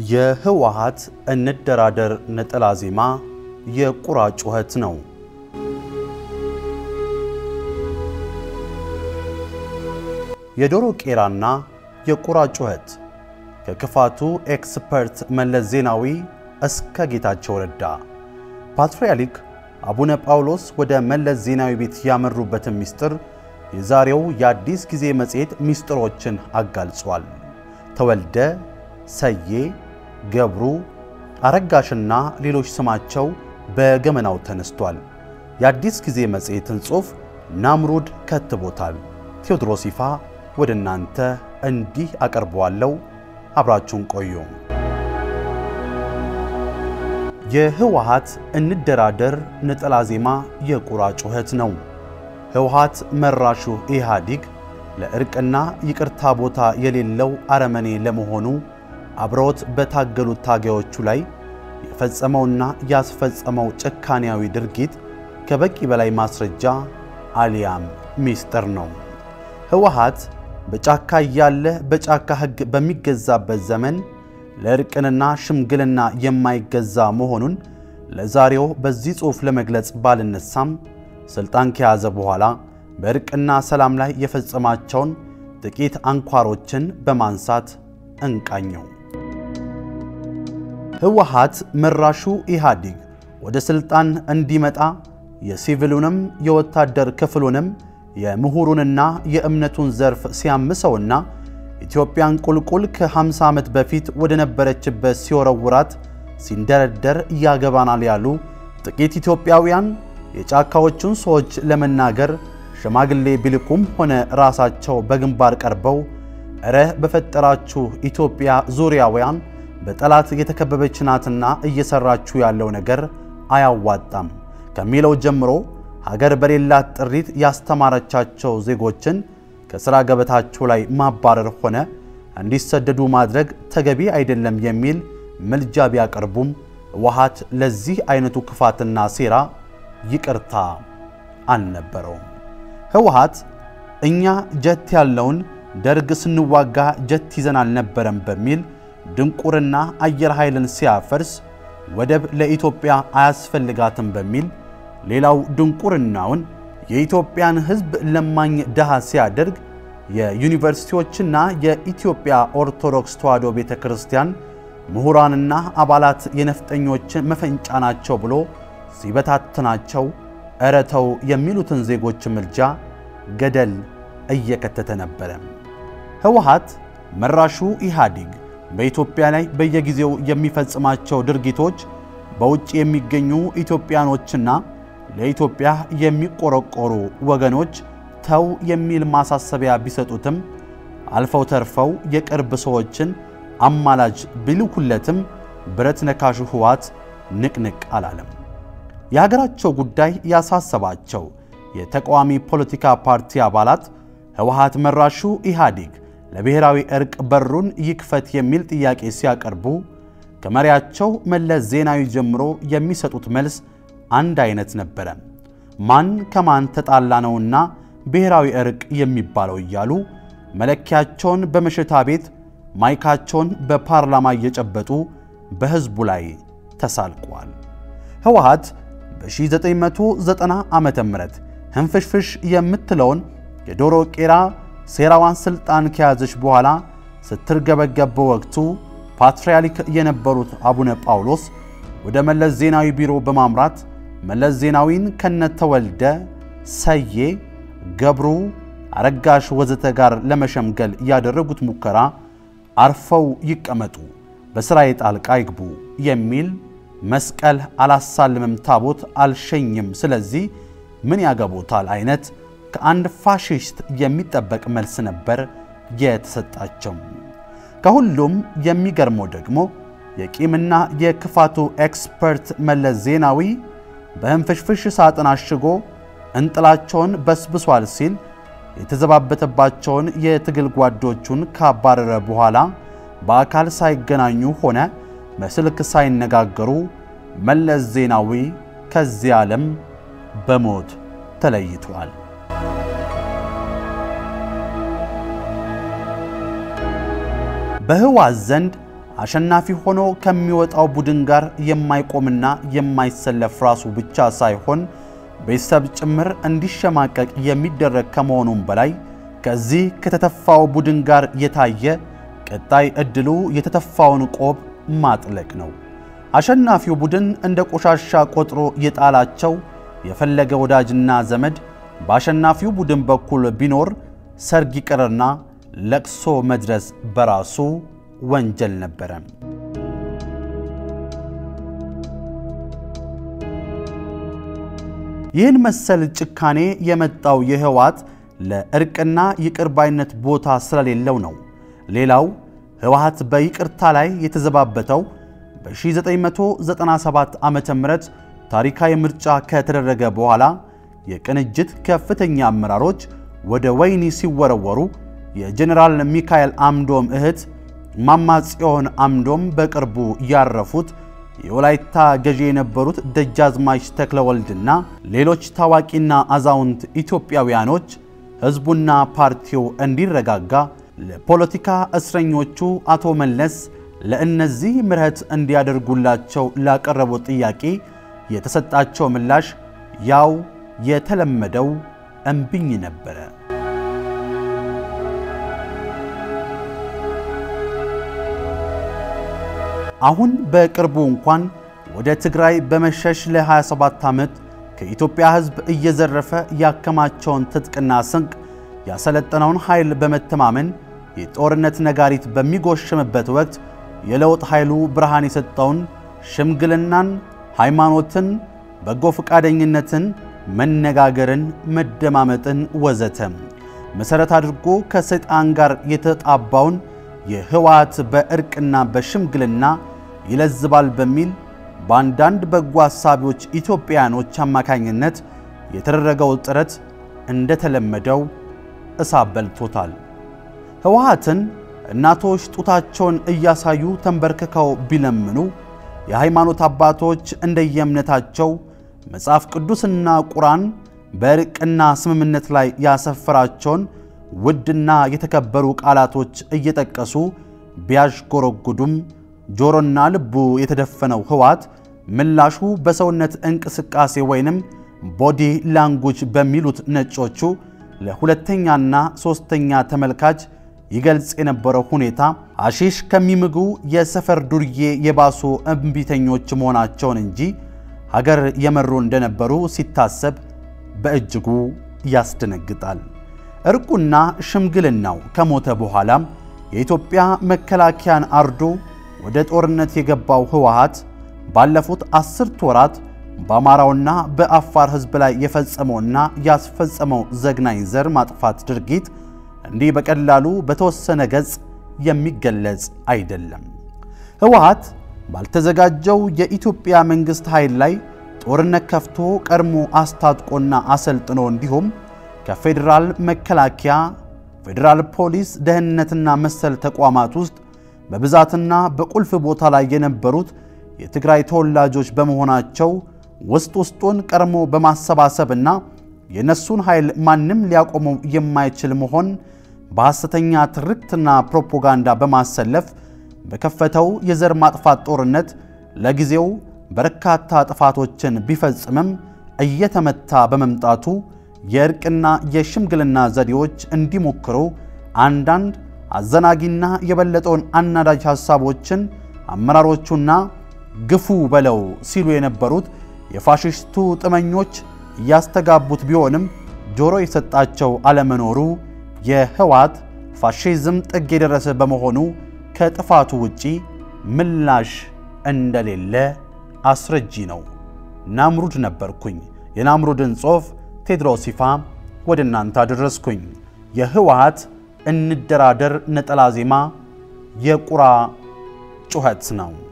የህወሓት እንደራደር ነጠላ ዜማ የቁራ ጩኸት ነው። የዶሮ ቄራና የቁራ ጩኸት ከክፋቱ ኤክስፐርት መለስ ዜናዊ እስከ ጌታቸው ረዳ ፓትርያርክ አቡነ ጳውሎስ ወደ መለስ ዜናዊ ቤት ያመሩበትን ምስጢር የዛሬው የአዲስ ጊዜ መጽሔት ምስጢሮችን አጋልጿል። ተወልደ፣ ሰዬ፣ ገብሩ፣ አረጋሽና ሌሎች ስማቸው በገመናው ተነስቷል። የአዲስ ጊዜ መጽሔትን ጽሑፍ ናምሩድ ከትቦታል። ቴዎድሮስ ይፋ ወደ እናንተ እንዲህ አቀርበዋለሁ። አብራችሁን ቆዩ። የህወሓት እንደራደር ነጠላ ዜማ የቁራ ጩኸት ነው። ህወሓት መራሹ ኢህአዲግ ለእርቅና ይቅርታ ቦታ የሌለው አረመኔ ለመሆኑ አብረውት በታገሉት ታጋዮቹ ላይ የፈጸመውና ያስፈጸመው ጭካኔያዊ ድርጊት ከበቂ በላይ ማስረጃ አሊያም ሚስጥር ነው። ህወሓት በጫካ እያለ በጫካ ሕግ በሚገዛበት ዘመን ለእርቅንና ሽምግልና የማይገዛ መሆኑን ለዛሬው በዚህ ጽሑፍ ለመግለጽ ባልነሳም ሥልጣን ከያዘ በኋላ በእርቅና ሰላም ላይ የፈጸማቸውን ጥቂት አንኳሮችን በማንሳት እንቃኘው። ህወሓት መራሹ ኢህአዲግ ወደ ሥልጣን እንዲመጣ የሲቪሉንም የወታደር ክፍሉንም የምሁሩንና የእምነቱን ዘርፍ ሲያምሰውና ኢትዮጵያን ቁልቁል ከ50 ዓመት በፊት ወደ ነበረችበት ሲወረውራት ሲንደረደር ያገባናል ያሉ ጥቂት ኢትዮጵያውያን የጫካዎቹን ሰዎች ለመናገር ሽማግሌ ቢልኩም ሆነ ራሳቸው በግንባር ቀርበው እረ በፈጠራችሁ ኢትዮጵያ ዙሪያውያን በጠላት የተከበበች ናትና እየሰራችሁ ያለው ነገር አያዋጣም ከሚለው ጀምሮ ሀገር በሌላት ጥሪት ያስተማረቻቸው ዜጎችን ከሥራ ገበታቸው ላይ ማባረር ሆነ እንዲሰደዱ ማድረግ ተገቢ አይደለም የሚል ምልጃ ቢያቀርቡም ህወሓት ለዚህ አይነቱ ክፋትና ሴራ ይቅርታ አልነበረውም። ህወሓት እኛ ጀት ያለውን ደርግ ስንዋጋ ጀት ይዘን አልነበረም በሚል ድንቁርና አየር ኃይልን ሲያፈርስ ወደብ ለኢትዮጵያ አያስፈልጋትም በሚል ሌላው ድንቁርናውን የኢትዮጵያን ሕዝብ ለማኝ ድሃ ሲያደርግ የዩኒቨርሲቲዎችና የኢትዮጵያ ኦርቶዶክስ ተዋሕዶ ቤተ ክርስቲያን ምሁራንና አባላት የነፍጠኞችን መፈንጫ ናቸው ብሎ ሲበታትናቸው እረተው የሚሉትን ዜጎች ምልጃ ገደል እየከተተ ነበረ። ህወሓት መራሹ ኢህአዲግ በኢትዮጵያ ላይ በየጊዜው የሚፈጽማቸው ድርጊቶች በውጭ የሚገኙ ኢትዮጵያኖችና ለኢትዮጵያ የሚቆረቆሩ ወገኖች ተው የሚል ማሳሰቢያ ቢሰጡትም አልፈው ተርፈው የቅርብ ሰዎችን አማላጅ ቢልኩለትም ብረት ነካሹ ህወሓት ንቅንቅ አላለም። የሀገራቸው ጉዳይ ያሳሰባቸው የተቃዋሚ ፖለቲካ ፓርቲ አባላት ህወሓት መራሹ ኢህአዲግ ለብሔራዊ እርቅ በሩን ይክፈት የሚል ጥያቄ ሲያቀርቡ ከመሪያቸው መለስ ዜናዊ ጀምሮ የሚሰጡት መልስ አንድ አይነት ነበረ። ማን ከማን ተጣላ ነውና ብሔራዊ እርቅ የሚባለው እያሉ መለኪያቸውን በመሸታ ቤት ማይካቸውን በፓርላማ እየጨበጡ በሕዝቡ ላይ ተሳልቋል። ህወሓት በ1990 ዓመተ ምህረት ህንፍሽፍሽ የምትለውን የዶሮ ቄራ ሴራዋን ስልጣን ከያዘች በኋላ ስትርገበገብ በወቅቱ ፓትርያርክ የነበሩት አቡነ ጳውሎስ ወደ መለስ ዜናዊ ቢሮ በማምራት መለስ ዜናዊን ከነተወልደ ሰዬ፣ ገብሩ፣ አረጋሽ ወዘተ ጋር ለመሸምገል ያደረጉት ሙከራ አርፈው ይቀመጡ፣ በሥራዬ ጣልቃ ይግቡ የሚል መስቀል አላሳልምም፣ ታቦት አልሸኝም፣ ስለዚህ ምን ያገቦታል አይነት ከአንድ ፋሽስት የሚጠበቅ መልስ ነበር የተሰጣቸው። ከሁሉም የሚገርመው ደግሞ የቂምና የክፋቱ ኤክስፐርት መለስ ዜናዊ በህንፍሽፍሽ ሳጥን አሽጎ እንጥላቸውን በስብሷል ሲል የተዘባበተባቸውን የትግል ጓዶቹን ካባረረ በኋላ በአካል ሳይገናኙ ሆነ በስልክ ሳይነጋገሩ መለስ ዜናዊ ከዚህ ዓለም በሞት ተለይቷል። በህወሓት ዘንድ አሸናፊ ሆኖ ከሚወጣው ቡድን ጋር የማይቆምና የማይሰለፍ ራሱ ብቻ ሳይሆን ቤተሰብ ጭምር እንዲሸማቀቅ የሚደረግ ከመሆኑም በላይ ከዚህ ከተተፋው ቡድን ጋር የታየ ቀጣይ ዕድሉ የተተፋውን ቆብ ማጥለቅ ነው። አሸናፊው ቡድን እንደ ቆሻሻ ቆጥሮ የጣላቸው የፈለገ ወዳጅና ዘመድ በአሸናፊው ቡድን በኩል ቢኖር ሰርግ ይቅርና ለቅሶ መድረስ በራሱ ወንጀል ነበረ። ይህን መሰል ጭካኔ የመጣው የህወሓት ለእርቅና ይቅር ባይነት ቦታ ስለሌለው ነው። ሌላው ህወሓት በይቅርታ ላይ የተዘባበተው በ1997 ዓመተ ምህረት ታሪካዊ ምርጫ ከተደረገ በኋላ የቅንጅት ከፍተኛ አመራሮች ወደ ወህኒ ሲወረወሩ የጀኔራል ሚካኤል አምዶም እህት እማማ ጽዮን አምዶም በቅርቡ ያረፉት የወላይታ ገዢ የነበሩት ደጃዝማች ተክለወልድና ሌሎች ታዋቂና አዛውንት ኢትዮጵያውያኖች ሕዝቡና ፓርቲው እንዲረጋጋ ለፖለቲካ እስረኞቹ አቶ መለስ ለእነዚህ ምሕረት እንዲያደርጉላቸው ላቀረቡት ጥያቄ የተሰጣቸው ምላሽ ያው የተለመደው እምቢኝ ነበረ። አሁን በቅርቡ እንኳን ወደ ትግራይ በመሸሽ ለ27 ዓመት ከኢትዮጵያ ሕዝብ እየዘረፈ ያከማቸውን ትጥቅና ስንቅ ያሰለጠነውን ኃይል በመተማመን የጦርነት ነጋሪት በሚጎሽምበት ወቅት የለውጥ ኃይሉ ብርሃን የሰጠውን ሽምግልናን፣ ሃይማኖትን፣ በጎ ፈቃደኝነትን፣ መነጋገርን፣ መደማመጥን ወዘተ መሠረት አድርጎ ከሰይጣን ጋር የተጣባውን የህወሓት በእርቅና በሽምግልና ይለዝባል በሚል በአንዳንድ በጎ አሳቢዎች ኢትዮጵያውያኖች አማካኝነት የተደረገው ጥረት እንደተለመደው እሳት በልቶታል። ህወሓትን እናቶች ጡታቸውን እያሳዩ ተንበርክከው ቢለምኑ የሃይማኖት አባቶች እንደየእምነታቸው መጽሐፍ ቅዱስና ቁርአን በእርቅና ስምምነት ላይ ያሰፈራቸውን ውድና የተከበሩ ቃላቶች እየጠቀሱ ቢያዥጎረጉዱም ጆሮና ልቡ የተደፈነው ህወሓት ምላሹ በሰውነት እንቅስቃሴ ወይንም ቦዲ ላንጉጅ በሚሉት ነጮቹ ለሁለተኛና ሦስተኛ ተመልካች ይገልጽ የነበረው ሁኔታ አሺሽ ከሚምጉ የሰፈር ዱርዬ የባሱ እምቢተኞች መሆናቸውን እንጂ ሀገር የመሩ እንደነበሩ ሲታሰብ በእጅጉ ያስደነግጣል። እርቁና ሽምግልናው ከሞተ በኋላም የኢትዮጵያ መከላከያን አርዶ ወደ ጦርነት የገባው ህወሓት ባለፉት አስርት ወራት በአማራውና በአፋር ህዝብ ላይ የፈጸመውና ያስፈጸመው ዘግናኝ ዘር ማጥፋት ድርጊት እንዲህ በቀላሉ በተወሰነ ገጽ የሚገለጽ አይደለም። ህወሓት ባልተዘጋጀው የኢትዮጵያ መንግሥት ኃይል ላይ ጦርነት ከፍቶ ቀድሞ አስታጥቆና አሰልጥኖ እንዲሁም ከፌዴራል መከላከያ፣ ፌዴራል ፖሊስ፣ ደህንነትና መሰል ተቋማት ውስጥ በብዛትና በቁልፍ ቦታ ላይ የነበሩት የትግራይ ተወላጆች በመሆናቸው ውስጥ ውስጡን ቀድሞ በማሰባሰብና የነሱን ኃይል ማንም ሊያቆመው የማይችል መሆን በሐሰተኛ ትርክትና ፕሮፓጋንዳ በማሰለፍ በከፈተው የዘር ማጥፋት ጦርነት ለጊዜው በርካታ ጥፋቶችን ቢፈጽምም እየተመታ በመምጣቱ የእርቅና የሽምግልና ዘዴዎች እንዲሞክሩ አንዳንድ አዘናጊና የበለጠውን አናዳጅ ሐሳቦችን አመራሮቹና ግፉ በለው ሲሉ የነበሩት የፋሽስቱ ጥመኞች እያስተጋቡት ቢሆንም ጆሮ የሰጣቸው አለመኖሩ የህወሓት ፋሽዝም ጥግ የደረሰ በመሆኑ ከጥፋቱ ውጪ ምላሽ እንደሌለ አስረጂ ነው። ናምሩድ ነበርኩኝ። የናምሩድን ጽሑፍ ቴድሮስ ይፋ ወደ እናንተ አደረስኩኝ። የህወሓት እንደራደር ነጠላ ዜማ የቁራ ጩኸት ነው።